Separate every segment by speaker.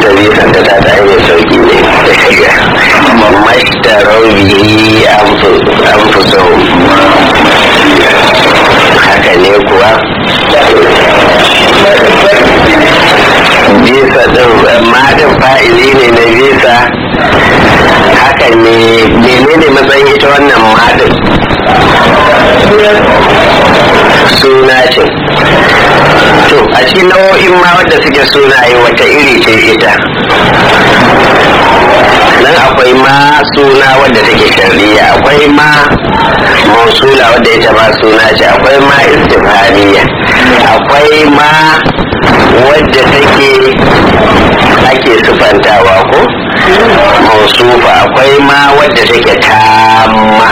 Speaker 1: ita bisan da ta ta hanyar sauki ne mashtarau bihi an fuso haka ne kuwa bisa din madin fa'ili ne na bisa haka ne menene matsayin ita wannan madin suna ce to a cikin nau'o'in ma wadda suke sunaye wata iri ce ita nan akwai ma suna wadda take shari'a akwai ma mausula wadda ita ma suna ce akwai ma istifaniya akwai ma wadda take ake sufantawa ko mausufa akwai ma wadda take tamma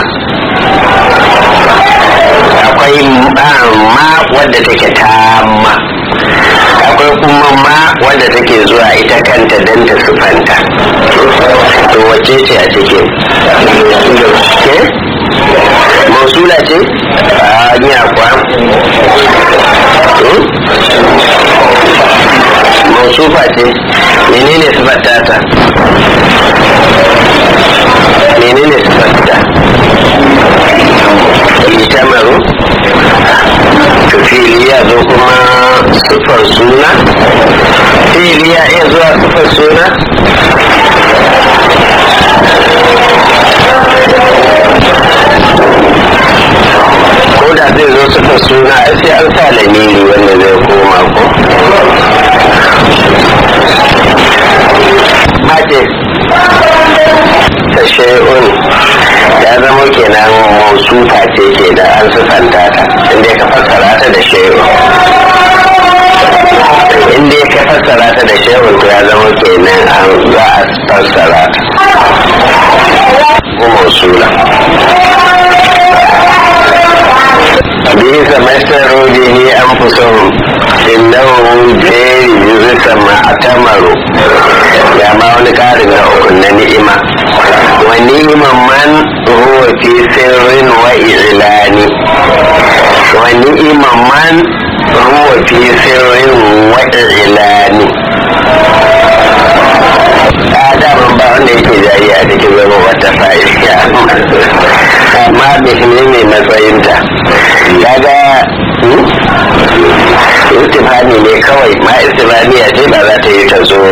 Speaker 1: akwai ma wadda take tamma akwai kuma ma wadda take zuwa ita kanta don ta sufanta to wacce ce a cikin ke mausula ce a ni akwa mausufa ce menene sufanta ta menene sufanta itamaru filiya zo kuma sufar suna filiya iya zuwa sufar suna ko da zai zo sufar suna a sai an sa lamiri wanda zai koma ko mace ta shay'un ya zama kenan mausufa ce ke da an sufanta ta inda ka fassara ta da shay'un inda ka fassara ta da shay'un to ya zama kenan an za a fassara ta ko mausula bisa masaru bihi anfusahum innahu jari yuzisa ma'tamaru ya ma wani karin na uku na ni'ima wa ni'iman man huwa fi sirrin wa ilani wa ni'iman man huwa fi sirrin wa ilani daman ba wanda yake jayi a cikin zama wata fa'ida amma bihimi mai matsayinta kaga istifani ne kawai ma istifaniya ce ba za ta yi ta zo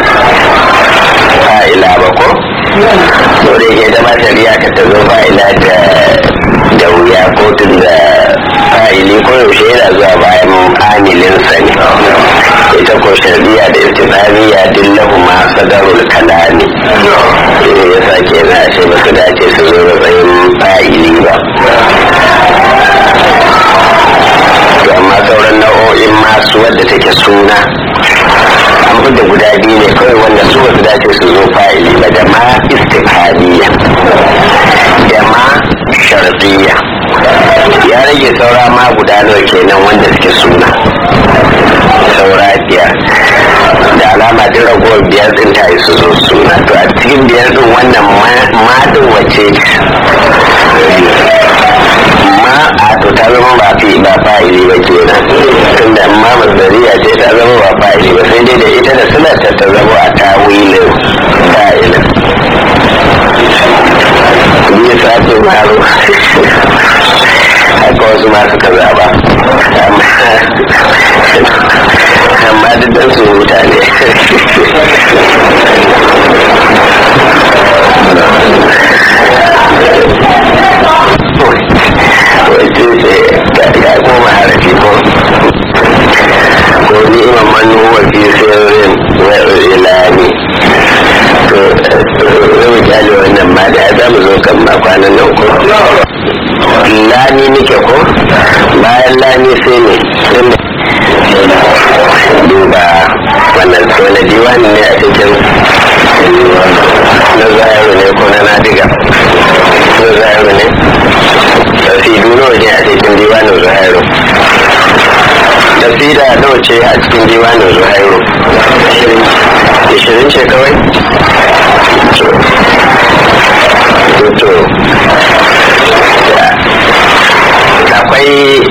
Speaker 1: fa'ila ba ko so da yake da ba ta riya ka ta zo fa'ila da da wuya ko tun da fa'ili ko yaushe yana zuwa bayan amilinsa ne ita ko shari'a da istifaniya dillahu ma sadarul kalami ne ya sake na ce ba su dace su zo matsayin fa'ili ba amma sauran nau'o'in masu wadda take suna an da guda biyu ne kawai wanda su wasu dace su zo fa'ili ba da ma istifadiyya da ma sharfiya ya rage saura ma guda nawa kenan wanda suke suna saura biyar da alama duk ragowar biyar din ta yi su zo suna to a cikin biyar din wannan madin wace ma a to ta zama ba fi ba fa'ili ba kenan tunda amma masdariya ce ta zama ba fa'ili ba sai dai da ita da suna ta ta zama a tawilin fa'ilin biyu sa'atu maro haka wasu ma suka zaba amma duk dan su mutane wace ce ya koma harafi ko ko ni imam manu wa fi sirrin wa ilani to zai kyale wannan ma da za mu zo kan ma kwanan nan ko lani nike ko bayan lani sai ne duba wannan wani diwani ne a cikin na zayaru ne ko na nadiga na zayaru ne tasidu nawa ne a cikin diwanin zuhairu tasida nawa ce a cikin diwanin zuhairu ishirin ce kawai to akwai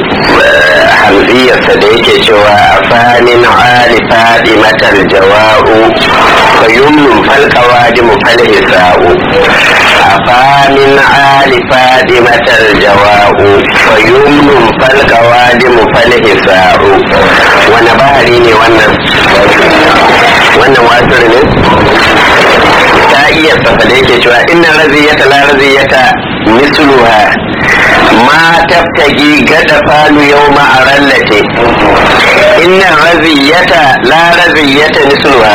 Speaker 1: hamziyarsa da yake cewa a fanin ali fadi matar jawa'u yumnun falqawadi falhisa'u afa min ali fadimatal jawa'u fa yumnun falqawadi falhisa'u wani bahari ne wannan wannan wasir ne ta iya safa da yake cewa inna raziyata la raziyata misluha ma tabtagi gada falu yau ma'arallate inna raziyata la raziyata misluha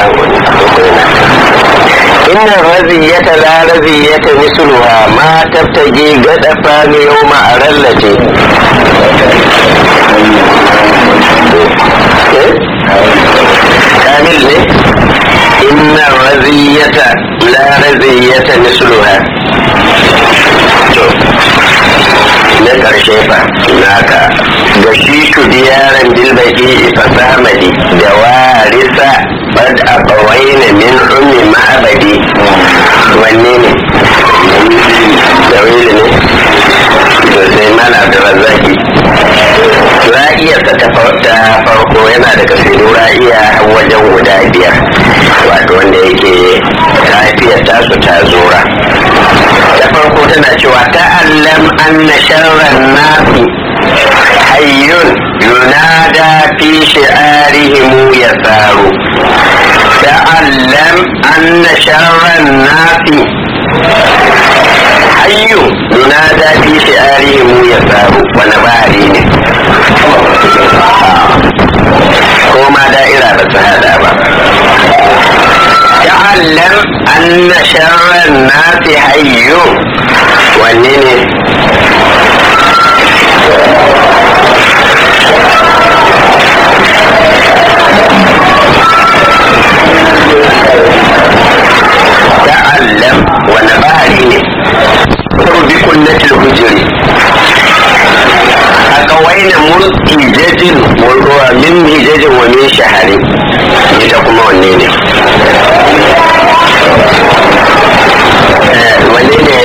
Speaker 1: inna raziyata la raziyata misluha ma tabtagi gada falu yau ma'arallate kamil ne inna raziyata la raziyata misluha na ƙarshe fa naka da shi tu diyaran bilbaki fasamadi da warisa bad abawaina min ummi ma'abadi wanne ne da wili ne to sai mana da razaki ra'iya ta ta farko yana da kasiru ra'iya wajen guda biyar wato wanda yake kafiyar tasu ta zura da farko tana cewa ta'allam anna sharran nasi hayyun yunada fi shi'arihim yasaru ta'allam anna sharran nasi hayyu yunada fi shi'arihim yasaru wani bahari ne ko ma da'ira ba su hada ba تعلم أن شر الناس حي والنين تعلم ونبهري بكنة الهجر أقوين مرئجة من هجج ومن شهر يتقوم والنين wanne ne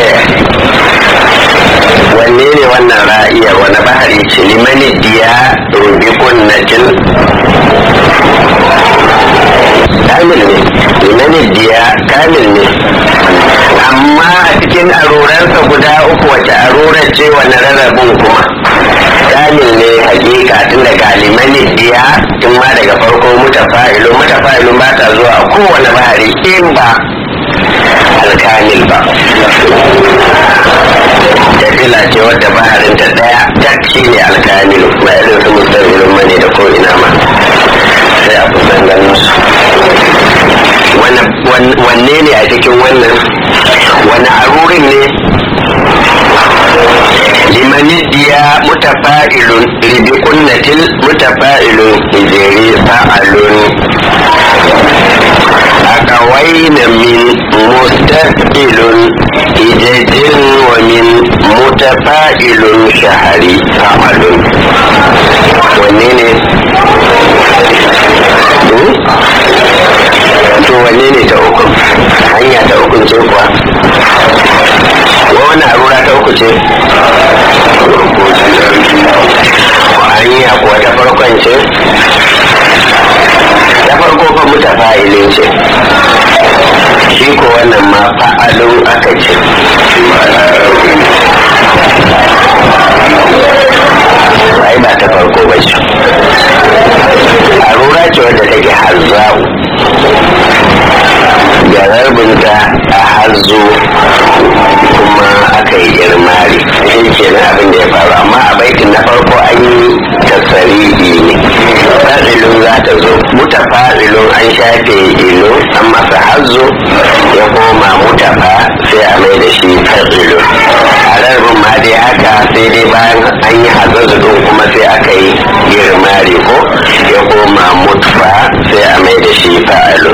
Speaker 1: wanne ne wannan ra'iyar wani bahari ce limani diya rubikun najin kamil ne limani diya kamil ne amma a cikin aroransa guda uku wace arorar ce wani rarrabin kuma kamil ne hakika tun daga limani diya tun ma daga farko mutafa'ilu mutafa'ilu ba ta zuwa kowane bahari in ba alkamil ba jadila ce wadda baharin ta daya tak shi ne alkamilu ba irin su musamman mane da ko ina ma sai a kusan ganin su wanne ne a cikin wannan wani arurin ne limani diya mutafa'ilun ribi kunnatil mutafa'ilun ijeri fa'alun أقوين من مستفئل إجج ومن متفائل شهري فعل ونين to wanne ne ta uku hanya ta uku ce kuwa wani arura ta uku ce hanya kuwa ta farkon ce ta farko fa mutafa'ilin ce shi ko wannan ma fa'alun aka ce ai ba ta farko ba ce arura ce wadda take hazza'u da rarbinta a hazo kuma aka yi girmari shi ke na abin da ya faru amma a baitin na farko an yi tasarihi ne fa'ilun za ta zo mutafa'ilun an shafe ilo an masa hazo ya koma mutafa sai a mai da shi fa'ilun a rarbin ma dai haka sai dai bayan an yi hazazu din kuma sai aka yi girmari ko ya koma mutfa sai a mai da shi fa'ilun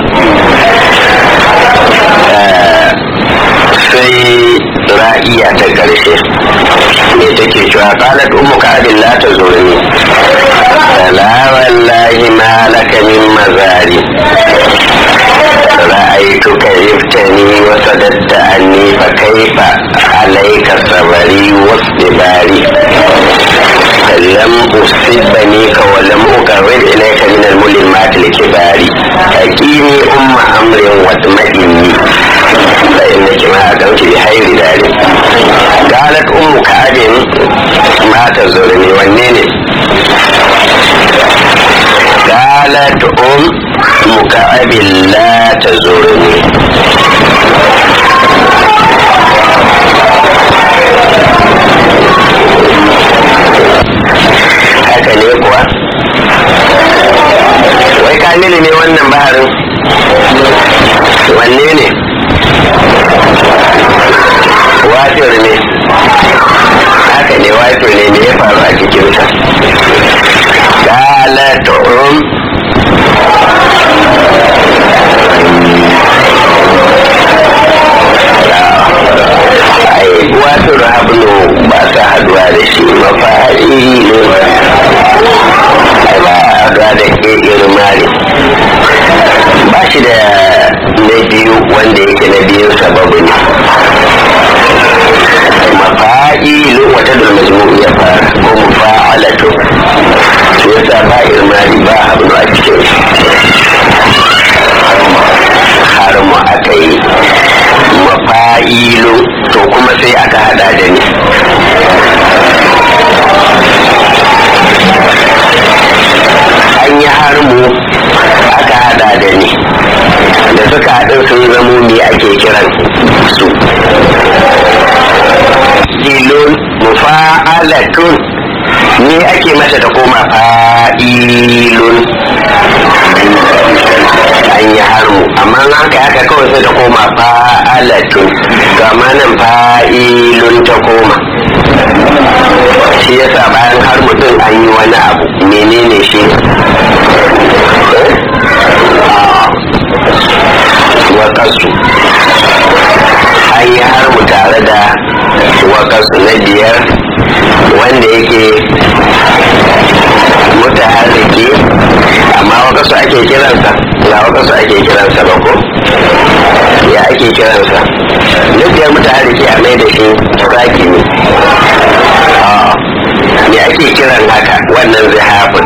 Speaker 1: sai ra'iya ta ƙarshe me take cewa qalat ummu ka'abin la tazurni la wallahi ma laka min mazari رأيتك جبتني وصددت عني فكيف عليك صبري واصطباري لم أصبنيك ولم أقرب إليك من الملمات الكبار أكيني أم أمر واطمئني فإنك ما أقمت بخير ذلك قالت أم كعب ما تزورني والنيني قالت أم كعب لا تزورني haka ne kuwa wai kamilu ne wannan baharin wanne ne wafir ne haka ne wafir ne me ya faru a cikinsa qalatun ai wafir hablu ba sa haduwa da shi mafari ne ai ba haduwa da ke irmari ba shi da na biyu wanda yake na biyun sababu ne mafa'ilu wata da majmu'u ya fara ko mufa'alatu shi yasa ba irmari ba hablu a cikin har mu aka yi mafa'ilu to kuma sai aka hada da ni an yi harmu aka hada da ni da suka haɗu sun zamo me ake kiran su ilun mufa'alatun ne ake mata da koma fa'ilun an yi harmu amma an ka haka kawai sai ta koma fa'alatun gama nan fa'ilun ta koma shi yasa bayan harmu din an yi wani abu menene shi wakasu an yi harmu tare da wakasu na biyar wanda yake mutaharriki amma wakasu ake kiransa na wakasu ake kiransa ba ko ya ake kiransa na biyar mutaharriki a mai da shi saki ne me ake kiran haka wannan zihafin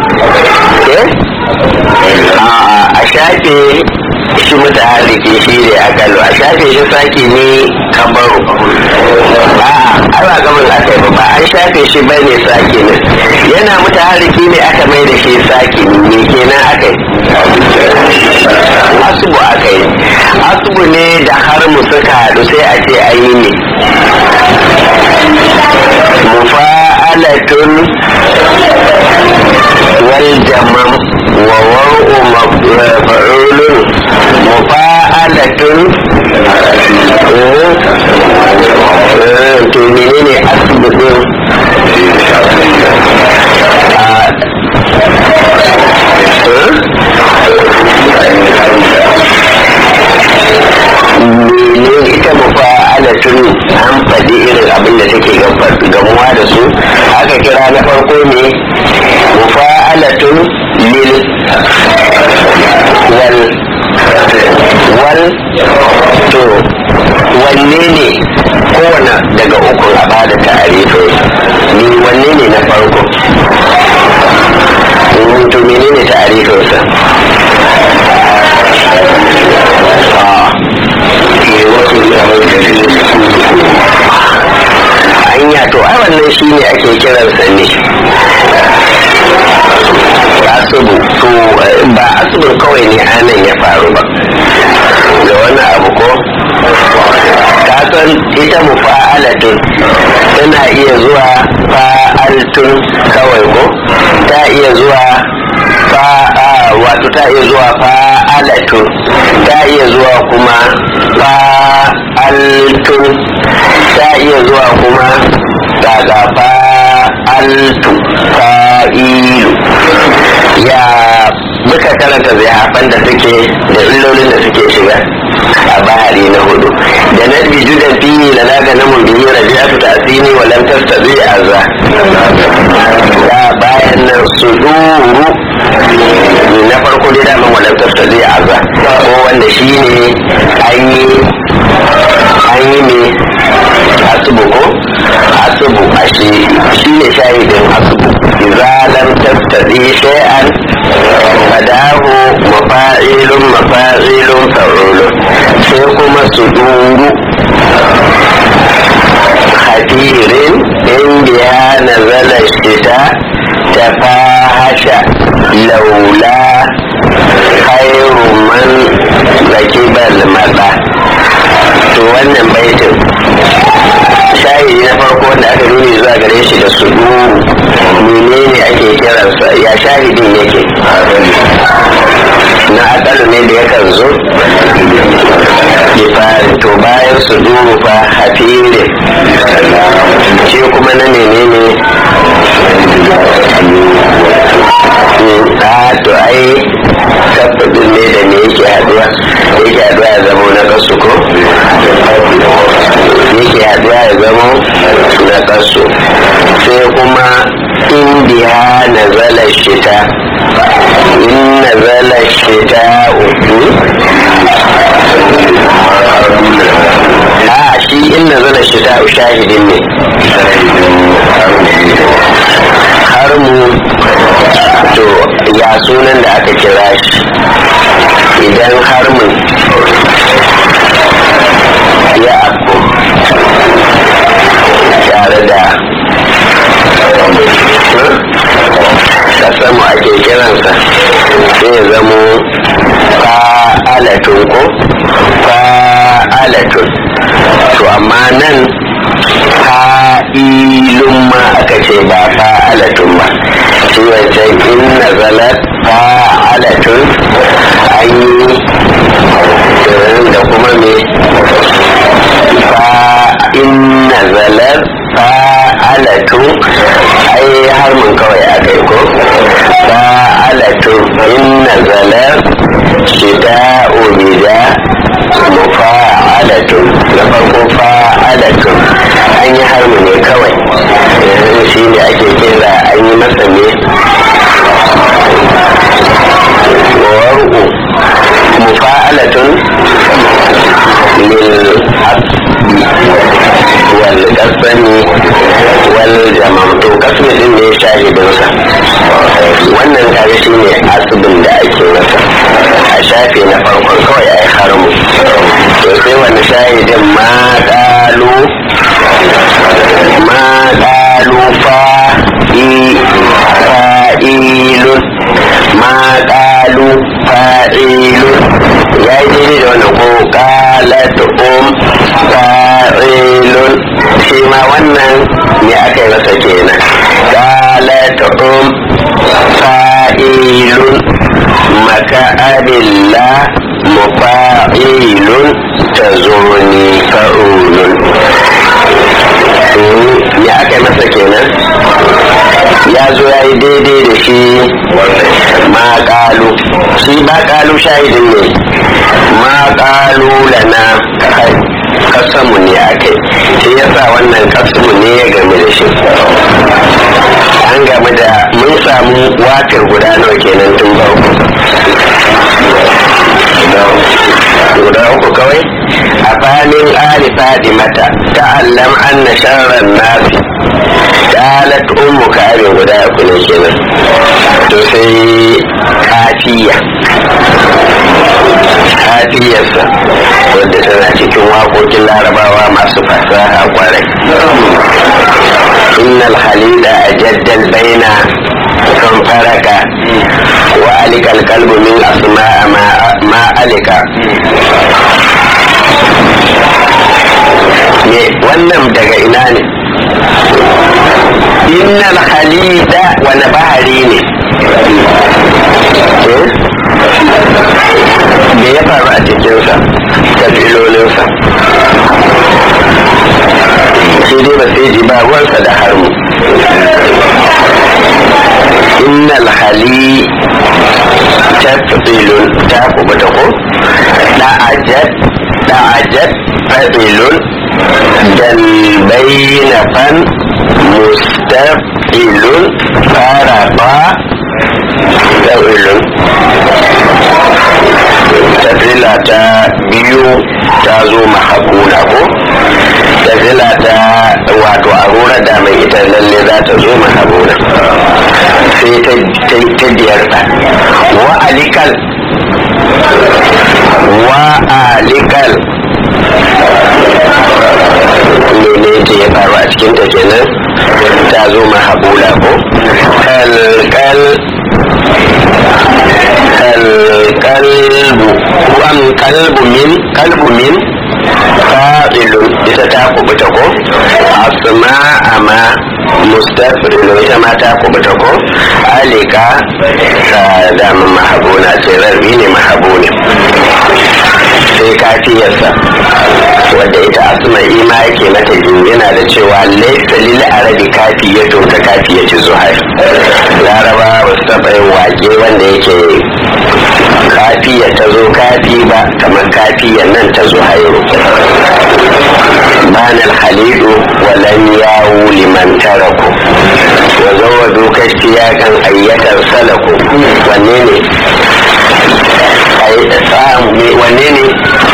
Speaker 1: a shafe shi mutaharriki shi ne akalu a shafe shi saki ne kabaru a'a ai ba gaban aka yi ba an shafe shi bai ne saki ne yana mutaharriki ne aka mai da shi saki ne kenan aka yi asubu aka yi asubu ne da har mu suka haɗu sai a ce an yi ne mufa'alatun wal jamam wa war'u maf'ulun mufa'alatun to menene asibitin menene ita mufa'alatun an faɗi irin abin da take gamuwa da su aka kira na farko ne mufa'alatun lil wal wal to wanne ne kowane daga uku a bada tarifin ni wanne ne na farko to menene tarifinsa hanya to ai wannan shi ne ake kiransa ne asubu to ba asubun kawai ne anan ya faru ba da wani abu ko kasan ita mufa'alatun tana iya zuwa fa'altun kawai ko ta iya zuwa fa'a wato ta iya zuwa fa'alatun ta iya zuwa kuma fa'altun ta iya zuwa kuma daga fa'altu fa'ilu ya muka karanta zihafan da suke da illolin da suke shiga a bahari na hudu da na bijudan fiye da naga na mun biyu na biya ta asini wa lam tastazi azza da bayan nan suduru na farko dai da man wa lam tastazi azza ko wanda shine an yi an yi ne asubu ko asubu a shi shi ne shahidin asubu idza lam tastati shay'an fadahu mafa'ilun mafa'ilun fa'ulun sai kuma su duru hadirin indiya nazala shita tafahasha laula khairu man zakibal mada to wannan baitin shahidi na farko wanda aka nuni zuwa gare shi da su menene ake kiransa ya shahidin yake na akalu ne da yakan zo fari to bayan su duru fa hafire shi kuma na menene a to ai tabbadin ne da me yake haduwa yake haduwa ya zama na kasu ko yake haduwa ya zama na kasu sai kuma indiya na zala shita in na zala shita uku a shi in na zala shita shahidin ne har mu to ya sunan da aka kira shi idan har mu ya abu tare da kasamu ake kiransa sai ya zamo fa'alatun ko fa'alatun to amma nan fa'ilun ma aka ce ba fa'alatun ba shi wancan in nazalat fa'alatun an yi da kuma me fa'in nazalat fa'alatun ai har mun kawai aka yi ko fa'alatun in nazalat shida ubida mufa'alatun na farko fa'alatun an yi harmu ne kawai yanzu shi ne ake kira an yi masa ne war'u mufa'alatun lil wal kasani wal jamam to kasmi din ne shahidinsa wannan kare shi ne asibin da ake masa a shafe na farkon kawai a yi harmu to sai wani shahidin ma ƙalu ma ƙalu fa'ilun ma ƙalu fa'ilun ya yi daidai da wannan ko ƙalat um fa'ilun shi ma wannan ne aka yi masa kenan ƙalat um fa'ilun maka abilla mufa'ilun tazuni fa'ulun ya aka yi masa kenan ya zo ya yi daidai da shi ma ƙalu shi ba ƙalu shahidin ne ma ƙalu lana kasamu ne a kai shi yasa wannan kasamu ne ya game da shi an game da mun samu watar guda nawa kenan tun farko guda uku kawai a fanin ali fadimata ta'allam anna sharran nasi qalat ummu karin guda uku ne kenan to sai kafiya kafiyarsa wadda tana cikin waƙoƙin larabawa masu fasaha kwarai innal halila ajaddal baina kan faraka wa alika alqalbu min asma'a ma alika ne wannan daga ina ne innal halida wani bahari ne me ya faru a cikinsa kabilolinsa shi dai ba sai ji ba ruwansa da harmu innal hali tafilun ta kubuta ko da'ajat da'ajat fadilun dal bainafan mustaqilun farafa dawilun tafila ta biyu ta zo mahabuna ko da zila ta wato a rura da mai ita lalle za ta zo mahabuna sai ta biyar ta wa alikal wa alikal mene ce ya faru a cikin ta kenan ta zo mahabula ko kalkal kalkalbu am kalbu min kalbu min fa'ilun ita ta kubuta ko asma ama mustafilun ita ma ta kubuta ko alika ta dama mahabuna ce rarbi ne mahabuni sai kafiyarsa wadda ita asma ima yake mata yana da cewa laisa lil arabi kafiyato ta kafiyati zuhair laraba ba su taɓa yin wake wanda yake kafiya ta zo kafi ba kamar kafiyan nan ta zuhairu بان الخليل ولن ياو لمن تركوا وزودوا كاشتياقا أية سلكوا ونيني wanne ne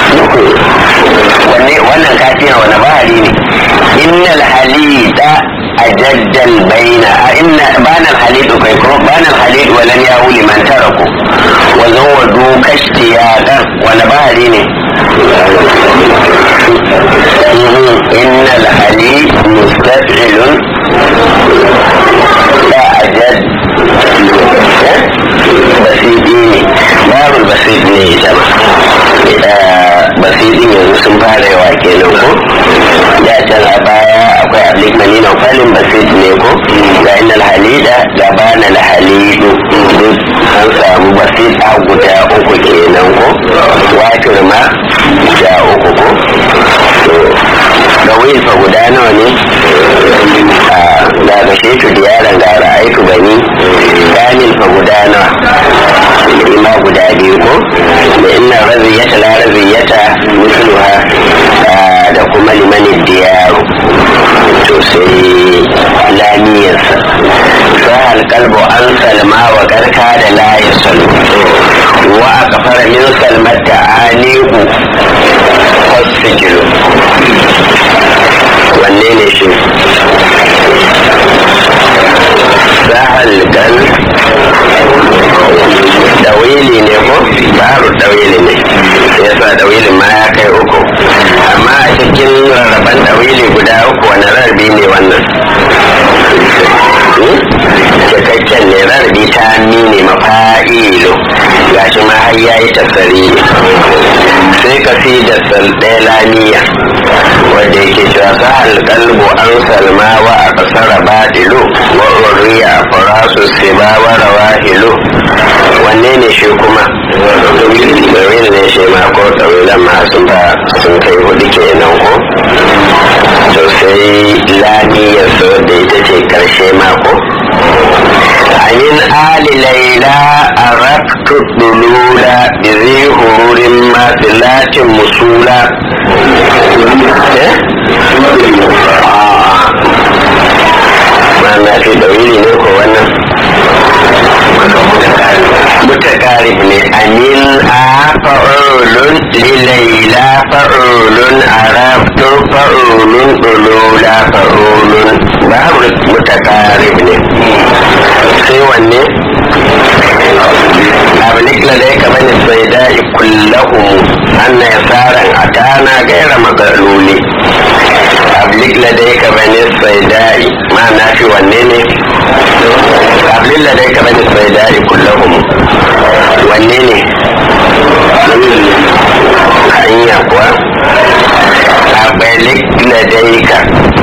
Speaker 1: wanne wannan kafiya wani bahari ne innal halida ajaddal baina inna bana alhalid kai ko bana alhalid walan yahu liman taraku wa zawadu kashtiyadan wani bahari ne إن الحليب مستفعل لا أجد بسيطيني باب البسيط ne ita ma basiɗin yanzu sun fara yawa kenan ko da can a baya akwai ablik manina falin basit ne ko ga inna halida da bana alhalidu duk an samu basit a guda uku kenan ko watir ma guda uku ko da wil fa guda nawa ne ga ga shetu da yaran ga ra'aitu bani kamil fa guda nawa ima guda biyu ko da inna raziyata la raziyata misluha da kuma limanin diyaru to sai lamiyarsa sahal kalbo an salma wa karka da la yasalu wa a kafara min salmata anihu hospital wanne ne shi sahal kal dawili ne ko baru dawili ne yasa dawilin ma ya kai uku amma a cikin rarraban dawili guda uku wani rarrabi ne wannan cikakken ne rarrabi ta ne mafa'ilo gashi ma har ya yi tasari sai ka fi da ɗaya lamiya wanda yake cewa sa alƙalbu an salma wa a ƙasar baɗilo wa uriya farasu siba wa rawahilu wanne ne shi kuma domin ne shi ma ko ɗawilan ma sun ba sun kai hudu kenan ko to sai lamiyar su da ita ce ƙarshe mako عن آل ليلى أردت الدلول بذي هرور ماثلات مسولا ما في دليل نيكو وانا متقارب ne amin a fa'ulun lilaila fa'ulun arabtu fa'ulun ulula fa'ulun babu mutakarib ne sai wanne ablik ladaika bani saidai kullahum anna yasaran atana gaira magaluli ablik ladaika bani saidai ma na fi wanne ne ablik ladaika bani saidai kullahum wanne ne hanya kuwa ablik ladaika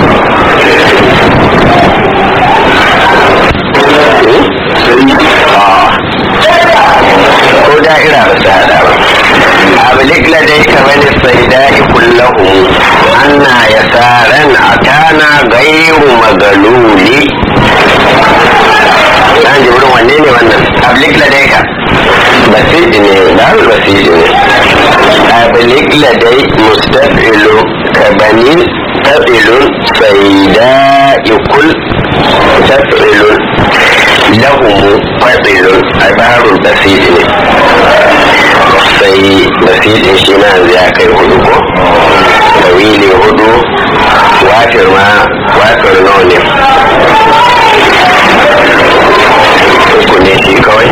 Speaker 1: ko da'ira ba su hada ba ablik ladai ka bani saidai kullahu anna yasaran atana gairu magaluli dan jibrin wanne ne wannan ablik ladai ka basidi ne babu basidi ne ablik ladai mustafilu ka bani tafilun saidai kul tafilun lahumu faɗilun a barun basiri ne sai basirin shi na ya kai hudu ko watir ma watir nawa ne uku ne shi kawai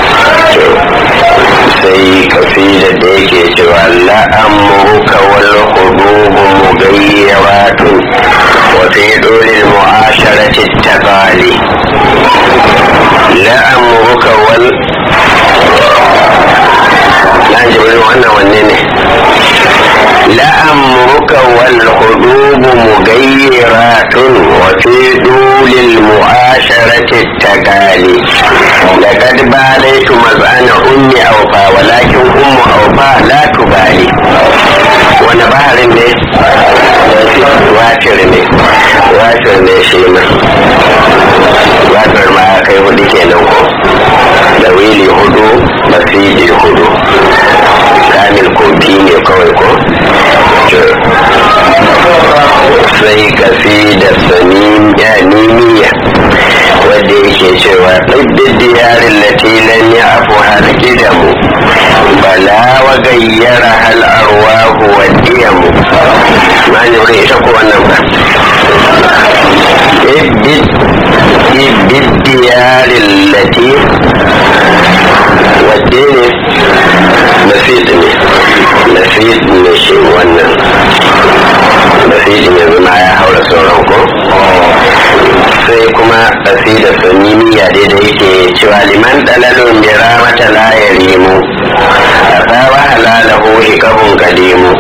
Speaker 1: sai kafila da yake cewa la'amuruka wal hudubu mugayyaratun wa fi dolil mu'asharati tabali la'amuruka wal na jibirin wannan wanne ne لأمرك والحدوب مغيرات وفي دول المعاشرة التقالي لقد باليت مزعن أم أوفى ولكن أم أوفى لا تبالي wani baharin ne wacir ne wacir ne shi ma wacir ma ya kai hudu kenan ko da wili hudu basiji hudu kamil ko biyu ne kawai ko sai kafi da sanin yanimiya wadda yake cewa ɗaddin diyarin latilan ya afu har gidamu bala wa gayyara hal arwahu wa diyamu ma ne wurin ita ko wannan ba ibid diyarin lati wadda ne nasid ne nasid ne shi wannan nasid ne zama ya haura sauran ko sai kuma da sunniya dai da yake cewa liman dalalun bi ramata la yarimu asawa halalahu hikabun kadimu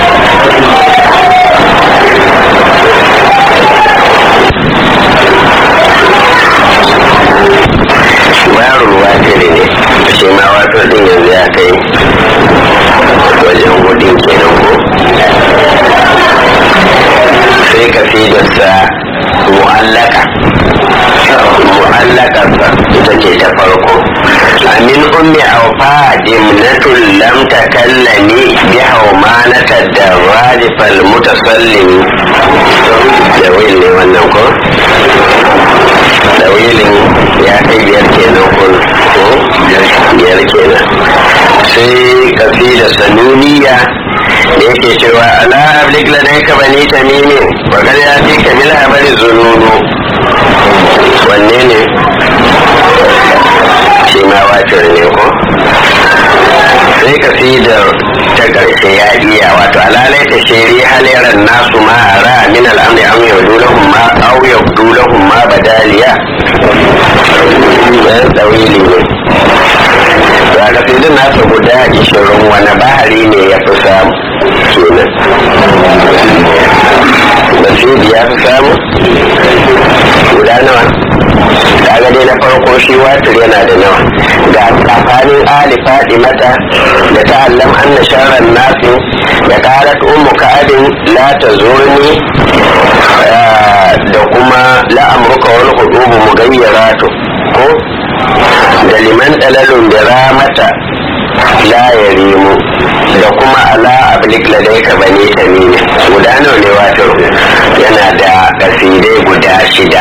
Speaker 1: warul watiri ne shi ma wato din yanzu ya kai wajen hudun kenan ko sai ka fi da sa mu'allaka mu'allakarsa ita ce ta farko amin ummi aufa dimnatul lam takallani bi haumanata da rajifal mutasallimi da wil ne wannan ko da wilin ya kai biyar kenan ko biyar kenan sai kasida sanuniya da yake cewa ala ablik ladaika bani tamimin wa kar ya fi kamil habari zununu wanne ne shi ma wacin ne ko sai ka fi da ta ƙarshe ya iya wato alalai ta shiri halayen nasu ma a ra min al'amri an yaudu lahum ma au yaudu lahum ma badaliya ɗan tsawili ne to a kasidin nasa guda ishirin wani bahari ne ya fi samu kenan basiri ya fi samu guda nawa kaga dai na farko shi watir yana da nawa ga tsakanin ali mata da ta'allam anna sharran nasi da qalat ummu ka'abin la tazurni da kuma la amruka wal hudubu mugayyaratu ko da liman dalalun da ramata la yarimu da kuma ala ablik ladaika bane tamimi guda nawa ne wato yana da kasidai guda shida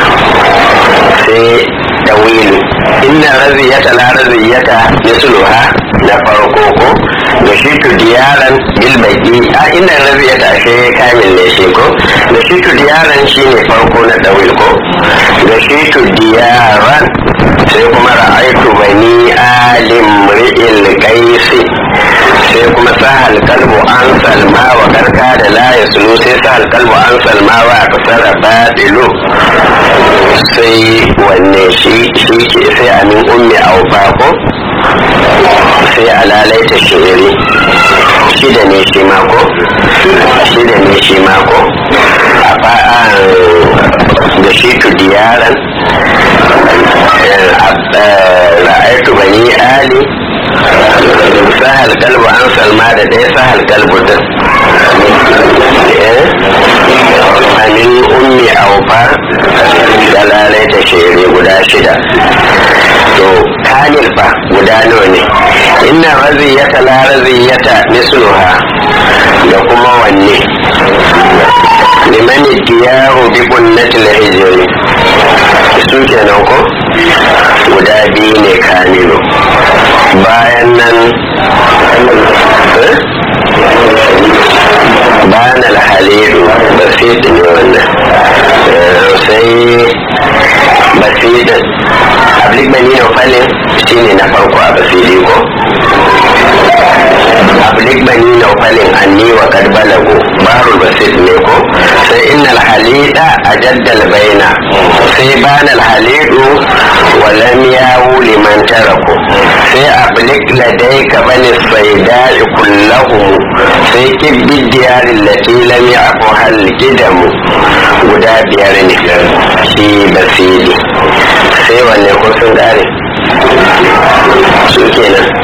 Speaker 1: sai tawilu inna raziyata la raziyata misluha na farko ko da shi tu diyaran bil baqi a inna raziyata shi kamil ne shi ko da shi tu diyaran shi ne farko na tawil ko da shi tu diyaran sai kuma ra'aitu bani alim ri'il qaisi sai kuma sahal kalbu an salma wa karka da la yaslu sai sahal kalbu an salma wa kasara batilu sai wanne shi shi ke sai amin ummi aufa ko sai alalai ta shiri shida ne shi mako shida ne shi mako a fa'an da shi tu diyaran ra'aitu bani ali sahal kalbu an salma da ɗaya sahal kalbu din amin ummi aufa dalalai ta shere guda shida to kamil fa guda nawa ne inna raziyata la raziyata misluha da kuma wanne liman diyaru bi kunnatil hijri su kenan ko guda biyu ne kamilu bayan nan bayan alhalilu basit ne wannan basidin ablik bani nufalin shine na farko a basidi ko ablik bani nufalin anni wa kad balagu barul basid ne ko sai innal halida ajaddal baina sai banal halidu wa lam yawu liman taraku sai ablik ladayka bani saidai kullahum sai kibbi diyarin lati lam yaku hal gidamu guda biyar ne shi basidi sai wanne ko sun gane su kenan